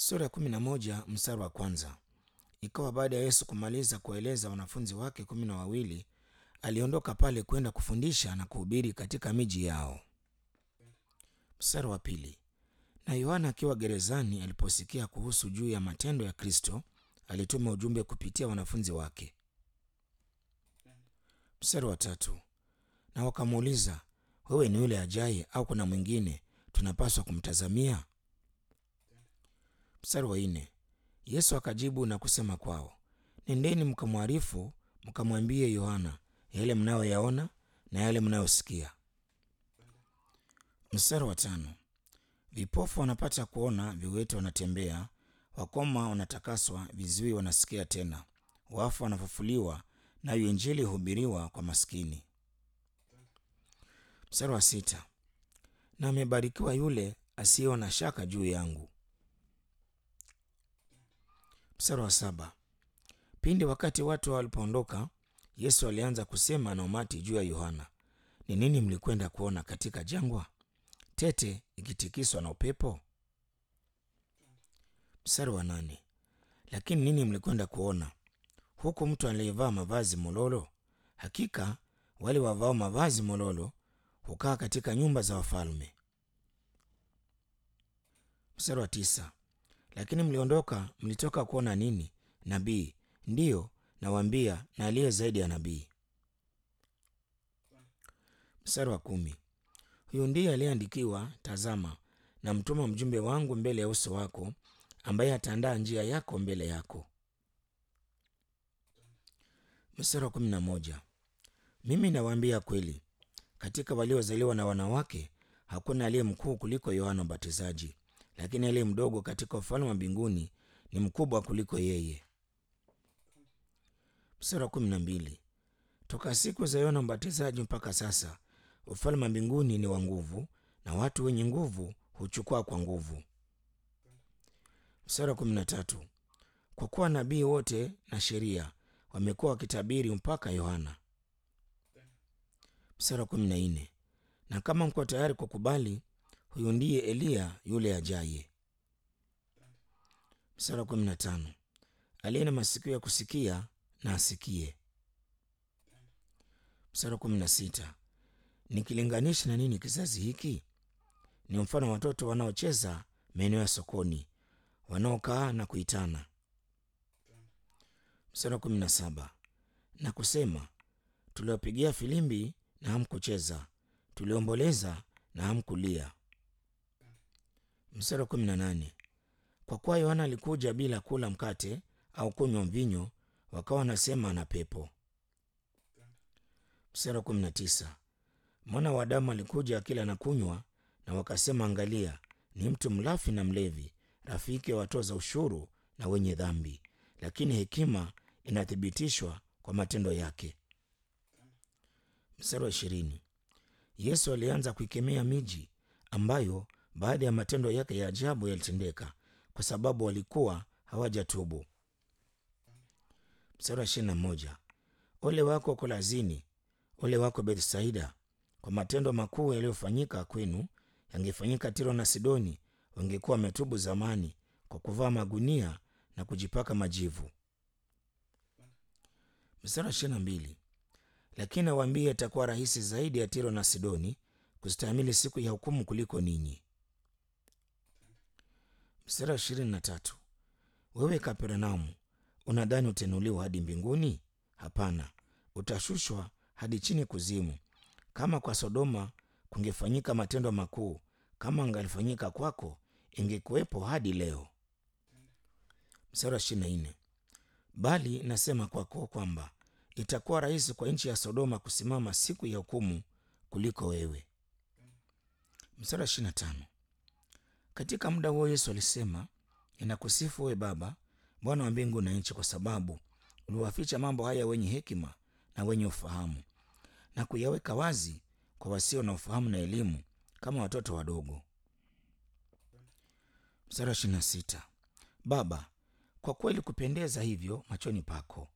Sura ya kumi na moja mstari wa kwanza. Ikawa baada ya Yesu kumaliza kuwaeleza wanafunzi wake kumi na wawili, aliondoka pale kwenda kufundisha na kuhubiri katika miji yao. Mstari wa pili. Na Yohana akiwa gerezani aliposikia kuhusu juu ya matendo ya Kristo, alituma ujumbe kupitia wanafunzi wake. Mstari wa tatu. Na wakamuuliza, wewe ni yule ajaye au kuna mwingine tunapaswa kumtazamia? Mstari wa nne. Yesu akajibu na kusema kwao, nendeni mkamwarifu, mkamwambie Yohana yale mnayoyaona na yale mnayosikia. Mstari wa tano. Vipofu wanapata kuona, viwete wanatembea, wakoma wanatakaswa, viziwi wanasikia tena, wafu wanafufuliwa, nayo Injili hubiriwa kwa maskini. Mstari wa sita. Na amebarikiwa yule asiyewa na shaka juu yangu. Mstari wa saba. Pindi wakati watu walipoondoka, Yesu alianza kusema na umati juu ya Yohana, ni nini mlikwenda kuona katika jangwa? Tete ikitikiswa na upepo? Mstari wa nane. Lakini nini mlikwenda kuona? Huku mtu aliyevaa mavazi mololo? Hakika wale wavao mavazi mololo hukaa katika nyumba za wafalme. Mstari wa tisa. Lakini mliondoka, mlitoka kuona nini? Nabii? Ndiyo nawaambia, na aliye zaidi ya nabii. Mstari wa kumi. Huyu ndiye aliyeandikiwa, tazama, namtuma mjumbe wangu mbele ya uso wako, ambaye ataandaa njia yako mbele yako. Mstari wa kumi na moja. Mimi nawaambia kweli, katika waliozaliwa na wanawake hakuna aliye mkuu kuliko Yohana Mbatizaji, lakini aliye mdogo katika ufalme wa mbinguni ni mkubwa kuliko yeye. Mstari wa kumi na mbili. Toka siku za Yohana Mbatizaji mpaka sasa ufalme wa mbinguni ni wa nguvu, na watu wenye nguvu huchukua kwa nguvu. Mstari wa kumi na tatu. Kwa kuwa nabii wote na sheria wamekuwa wakitabiri mpaka Yohana. Mstari wa kumi na nne. Na kama mko tayari kukubali, huyu ndiye Eliya yule ajaye. Mstari wa kumi na tano. Aliye na masikio ya kusikia na asikie. Mstari wa kumi na sita. Nikilinganisha na nini kizazi hiki? Ni mfano wa watoto wanaocheza maeneo ya sokoni, wanaokaa na kuitana. Mstari wa kumi na saba. Na kusema, tuliwapigia filimbi na hamkucheza, tuliomboleza na hamkulia. Mstari wa kumi na nane. Kwa kuwa Yohana alikuja bila kula mkate au kunywa mvinyo, wakawa wanasema ana pepo. Mstari wa kumi na tisa. Mwana wa Adamu alikuja akila na kunywa, na wakasema, angalia, ni mtu mlafi na mlevi, rafiki wa watoza ushuru na wenye dhambi, lakini hekima inathibitishwa kwa matendo yake. Mstari wa ishirini. Yesu alianza kuikemea miji ambayo baada ya matendo yake ya ajabu yalitendeka, kwa sababu walikuwa hawajatubu. Mstari wa ishirini na moja. Ole wako Kolazini, ole wako Bethsaida, kwa matendo makuu yaliyofanyika kwenu yangefanyika Tiro na Sidoni, wangekuwa wametubu zamani kwa kuvaa magunia na kujipaka majivu. Mstari wa ishirini na mbili. Lakini nawaambia itakuwa rahisi zaidi ya Tiro na Sidoni kustahimili siku ya hukumu kuliko ninyi. Mstari wa ishirini na tatu. Wewe Kapernaumu, unadhani utainuliwa hadi mbinguni? Hapana, utashushwa hadi chini kuzimu. Kama kwa Sodoma kungefanyika matendo makuu kama angalifanyika kwako, ingekuwepo hadi leo. Mstari wa ishirini na nne. Bali nasema kwako kwamba itakuwa rahisi kwa nchi ya Sodoma kusimama siku ya hukumu kuliko wewe. Mstari wa ishirini na tano. Katika muda huo Yesu alisema, ninakusifu wewe Baba, Bwana wa mbingu na nchi, kwa sababu uliwaficha mambo haya wenye hekima na wenye ufahamu na kuyaweka wazi kwa wasio na ufahamu na elimu, kama watoto wadogo. Mstari wa ishirini na sita. Baba, kwa kweli kupendeza hivyo machoni pako.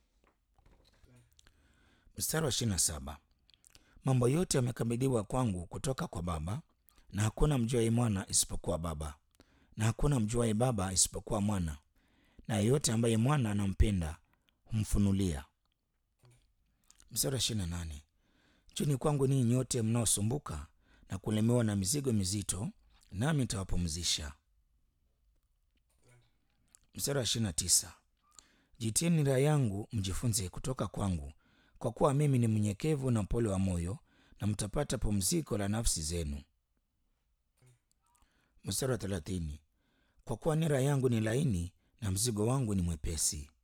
Mstari wa ishirini na saba. Mambo yote yamekabidhiwa kwangu kutoka kwa Baba, na hakuna mjuaye mwana isipokuwa Baba, na hakuna mjuaye Baba isipokuwa Mwana, na yeyote ambaye Mwana anampenda humfunulia. Mstari wa ishirini na nane Njoni kwangu ninyi nyote mnaosumbuka na kulemewa na mizigo mizito, nami nitawapumzisha. Mstari wa ishirini na tisa Jitieni nira yangu mjifunze kutoka kwangu, kwa kuwa mimi ni mnyenyekevu na mpole wa moyo, na mtapata pumziko la nafsi zenu. Mstari wa thelathini kwa kuwa nira yangu ni laini na mzigo wangu ni mwepesi.